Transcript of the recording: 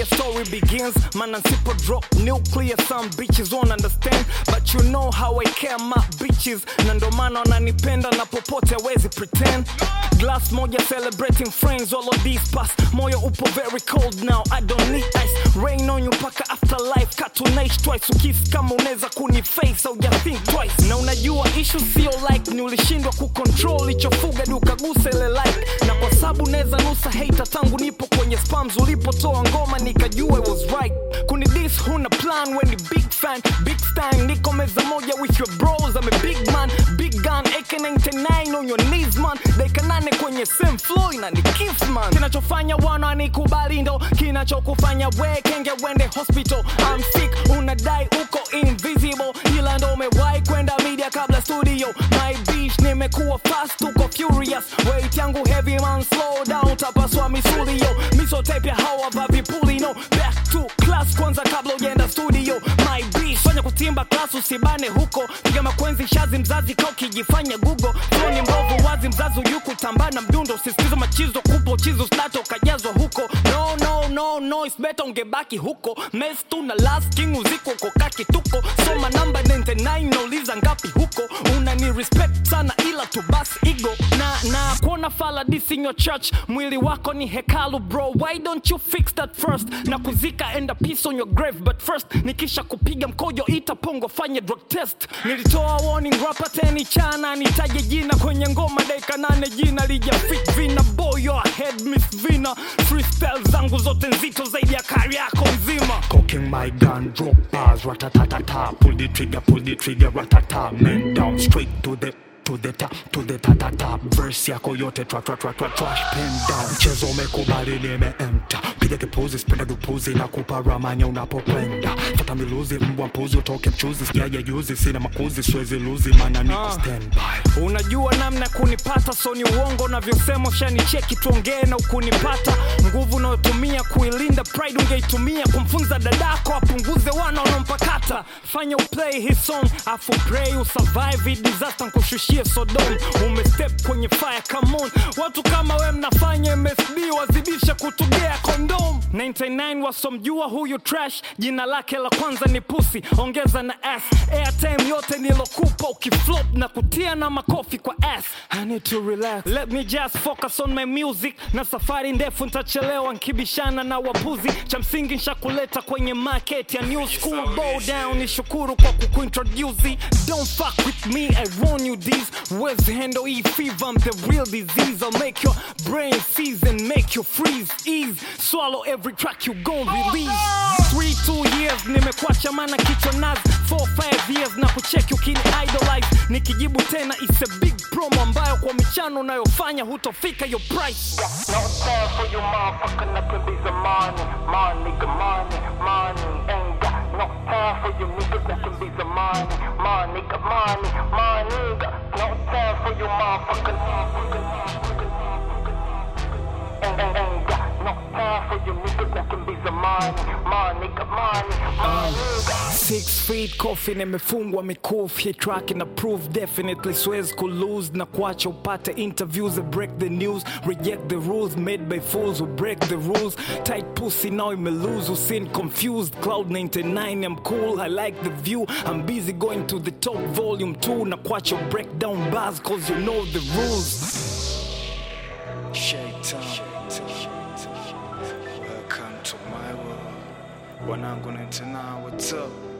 your story begins man nsipo drop nuclear some bitches won't understand but you know how I care my bitches na ndo maana wananipenda na popote hawezi pretend glass moja celebrating friends all of these past moyo upo very cold now I don't need ice rain on you paka afterlife katunaish twice ukisi kama unaweza kuniface au think twice na unajua issue sio like ni ulishindwa kucontrol ichofuga dukagusa ile like na kwa sababu naweza nusa hater tangu nipo kwenye spams ulipotoa ngoma nikajua it was right kuni this huna plan when ni big fan big stan niko meza moja with your bros I'm a big man big gun AK99 on your knees man dakika nane kwenye same floor na ni kiss man kinachofanya wana nikubali ndo kinachokufanya we kenge wende hospital I'm sick unadai uko invisible ila ndo umewahi kwenda media kabla studio my bitch nimekuwa fast uko furious weight yangu heavy man slow down tapaswa misuli yo misotape ya hawa vavipuli no back to class kwanza kabla ujenda studio my bitch fanya kutimba class usibane huko piga makwenzi shazi mzazi ka ukijifanya google toni mbovu wazi mzazi uyuku tambana mdundo sisitizo machizo kupo chizo stato kajazwa huko no no no no it's better ungebaki huko mes tu na last king uziko uko kaki tuko soma namba 99 nauliza ngapi huko unani respect sana ila tu bas ego na na kuona fala this in your church mwili wako ni hekalu bro why don't you fix that first na kuzika enda peace on your grave but first nikisha kupiga mkojo ita pongo fanye drug test nilitoa warning rapa teni chana nitaje jina kwenye ngoma dakika nane jina lija fit vina boy your head miss vina freestyle zangu zote nzito zaidi ya kari yako nzima Cooking my gun, drop bars, ratatatata. Pull the trigger, pull the trigger, ratata. Men down, straight to the to the top, to the tatata. Verse yako yote tra tra tra tra trash pen down. Mchezo umekubali nimeenta. Piga kipuzi, spenda dupuzi na kupa ramanya unapokwenda. Fata miluzi, mbwa mpuzi, utoke mchuzi. Sijaja juzi, sina makuzi, siwezi luzi, maana niko Ah. standby. unajua namna ya kunipata so ni uongo unavyosema ushanicheki tuongee na ukunipata nguvu unayotumia kuilinda pride ungeitumia kumfunza dadako apunguze wana wanaompakata fanya uplay his song afu pray usurvive hii disaster nkushushie sodom umestep kwenye fire come on watu kama we mnafanya msd wazidisha kutugea kondom 99 wasomjua huyu trash jina lake la kwanza ni pusi ongeza na s airtime yote nilokupa ukiflop na kutia na makofi kwa s I need to relax let me just focus on my music na safari ndefu ntachelewa nkibishana na wapuzi cha msingi nshakuleta kwenye market ya new school bow down ni shukuru kwa kukuintroduce don't fuck with me I warn you this Where's handle E fever I'm the real disease I'll make your brain seize and make you freeze ease swallow every track you gon' release three two years nimekuacha mana kichwa nazi four five years na kucheki ukini idolize nikijibu tena it's a big promo ambayo kwa michano unayofanya hutofika your price No time for you motherfucker, nothing be the money, money, nigga, money, money. Ain't got no time for you niggas, nothing be the money, money, nigga, money, money. nigga. No time for you motherfucker. Ain't, ain't, ain't got no time for you niggas, nothing be the money, money, nigga, money, money. nigga. Six feet coffin imefungwa mikufu hii track ina prove definitely siwezi kulose na kuacha upate interviews that break the news reject the rules made by fools who break the rules tight pussy now imelose usin confused cloud 99 I'm cool I like the view I'm busy going to the top volume 2 na kuacha break down bars cause you know the rules Shaitan. Welcome to my world. Wanangu 99, what's up?